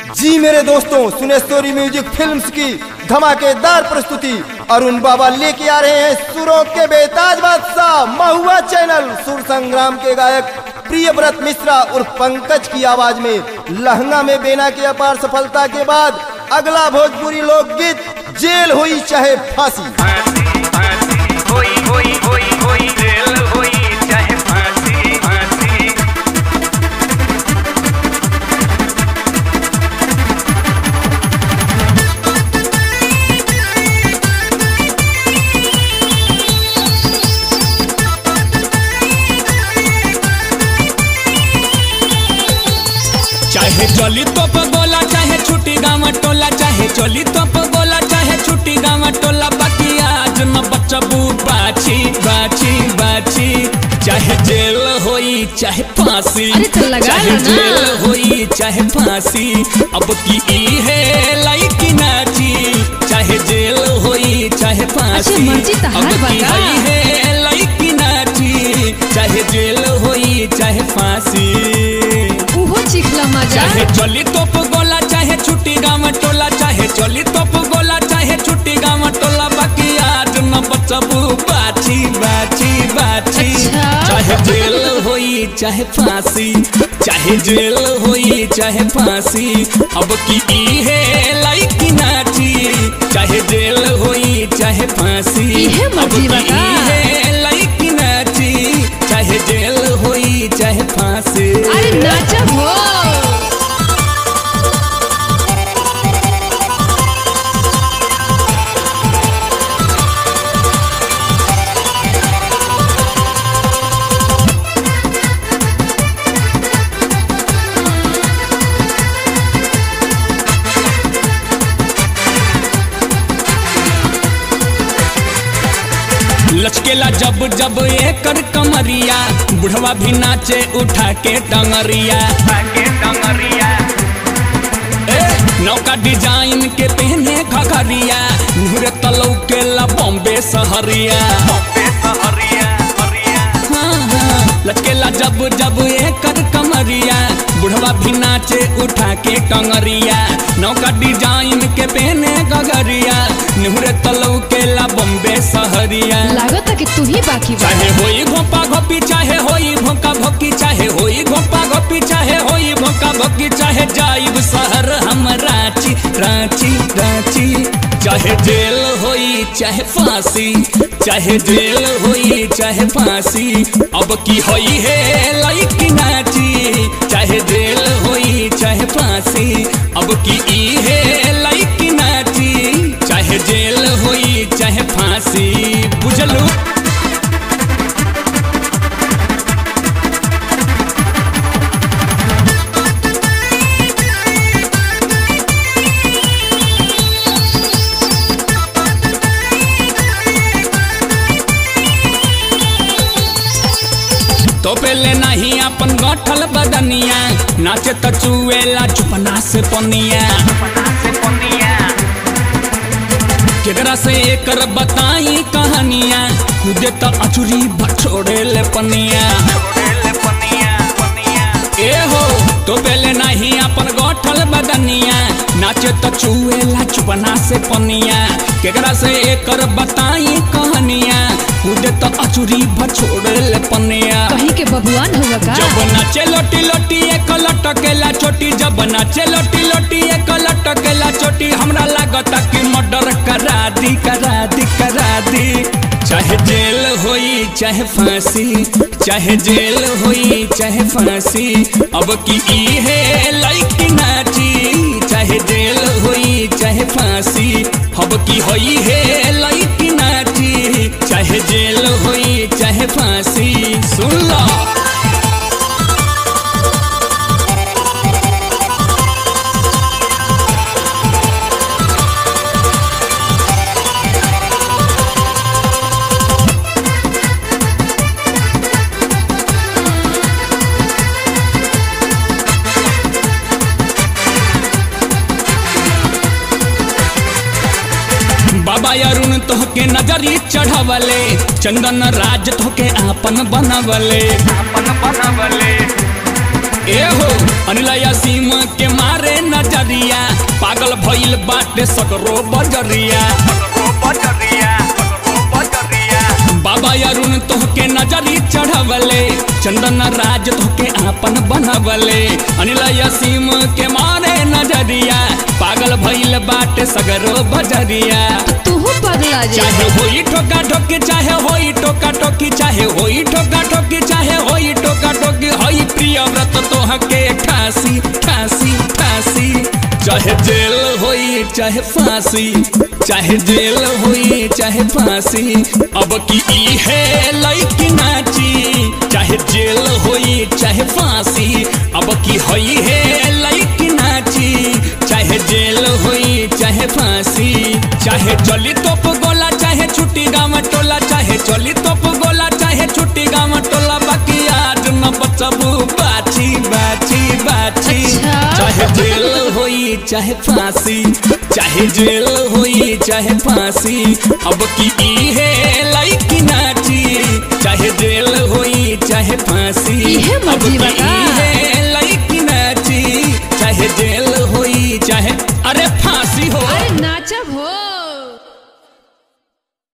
जी मेरे दोस्तों सुनेश्वरी म्यूजिक फिल्म्स की धमाकेदार प्रस्तुति अरुण बाबा लेके आ रहे हैं सुरों के बेताज बादशाह महुआ चैनल सुर संग्राम के गायक प्रियव्रत मिश्रा उर्फ पंकज की आवाज में लहंगा में बेना की अपार सफलता के बाद अगला भोजपुरी लोकगीत जेल हुई चाहे फांसी फांसी फांसी होई होई होई होई जेल होई चाहे फांसी फांसी चाहे चली तोप गोला चाहे छुट्टी गाँव टोला चाहे चली तोप गोला चाहे छुट्टी गाँव टोला बाकी आज न बचबू बाछी बाछी बाछी चाहे जेल होई चाहे फांसी अरे तो लगा चाहे लो ना। जेल होई चाहे फांसी अब की ई है लाइकी नाची चाहे जेल होई चाहे फांसी मर्जी तो अब हार की बता। हई है लाइकी नाची चाहे जेल होई चाहे फांसी उहो चिखला मजा चाहे चली तोप गोला चाहे छुट्टी गाँव टोला चाहे चली तोप गोला चाहे छुट्टी गाँव टोला बाकी आज न बचबू बाछी बाछी बाछी अच्छा। चाहे जेल होई चाहे फांसी चाहे जेल होई चाहे फांसी अब की ई है लाइकी नाची चाहे जेल होई चाहे फांसी इहे अब मर्जी की बता। ई है लाइकी नाची चाहे जेल होई चाहे फांसी अरे नाचा हो लचकेला जब जब एकर कमरिया बुढ़वा भी नाचे उठा के टंगरिया आगे डंगरिया ए, नौका डिजाइन के पहने खगरिया नूरे तलौ के ला बॉम्बे सहरिया बॉम्बे सहरिया हरिया हाँ, हाँ, लचकेला जब जब एकर कमरिया बुढ़वा भी नाचे उठा के टंगरिया नौका डिजाइन के पहने गगरिया नूरे तलौ के ला बॉम्बे सहरिया लागत कि तू ही बाकी बा चाहे होई घोपा घोपी चाहे होई भोंका भोकी चाहे होई घोपा घोपी चाहे होई भोंका भोकी चाहे जाइब शहर हम रांची रांची रांची चाहे जेल होई चाहे फांसी चाहे जेल होई चाहे फांसी अब की होई है लाइकी नाची चाहे जेल होई चाहे फांसी अब की ई है लाइकी नाची चाहे जेल होई चाहे फांसी बुझलू तो पहले नहीं अपन गठल बदनिया नाचे त चुएला चुपना से पनिया पता से पनिया केकरा से एकर बताई कहानिया खुदे त अचुरी बछोड़े ले पनिया छोड़े ले पनिया पनिया ए हो तो पहले नहीं अपन गठल बदनिया नाचे त चुएला चुपना से पनिया केकरा से एकर बताई कहानिया खुदे त अचुरी बछोड़े ले पनिया कहीं के बबुआन हुआ का जब नाचे लोटी लोटी एक लटकेला चोटी जब नाचे लोटी लोटी एक लटकेला चोटी हमरा लागता कि मर्डर करा दी करा दी करा दी चाहे जेल होई चाहे फांसी चाहे जेल होई चाहे फांसी अब की ई है लाइकी नाची चाहे जेल होई चाहे फांसी अब की होई है लाइकी नाची चाहे जेल होई चाहे फांसी सुन लो बाबा अरुण तोहके नजरी चढ़वले चंदन राज तोहके आपन बनवले अपन बनवले ए हो अनिलया सीम के मारे नजरिया भइल बाटे सकरो बजरिया ओ बजरिया ओ बजरिया बाबा अरुण तोहके नजरी चढ़वले चंदन राज तोहके आपन बनवले अनिल यसीम के मारे नजरिया पागल भइल बाटे सगरो बजरिया तूहो पगला जा चाहे होई ठोका ठोकी चाहे होई टोका टोकी चाहे होई ठोका ठोकी चाहे होई टोका टोकी होई प्रिय व्रत तोहके ठासी ठासी ठासी चाहे जेल होई चाहे फांसी चाहे जेल होई चाहे फांसी अब की ई है लइकी नाची चाहे जेल होई चाहे फांसी अब की होई है लइकी नाची चाहे जेल होई चाहे फांसी चाहे चली तोप गोला चाहे छुट्टी गाँव टोला चाहे चली तोप गोला चाहे छुट्टी गाँव टोला बाकी आज न बचबू बाची बाची बाची अच्छा। चाहे जेल होई चाहे फांसी चाहे जेल होई चाहे फांसी अब की ई है लइकी नाची चाहे जेल होई चाहे फांसी इहे अब मर्जी की बता।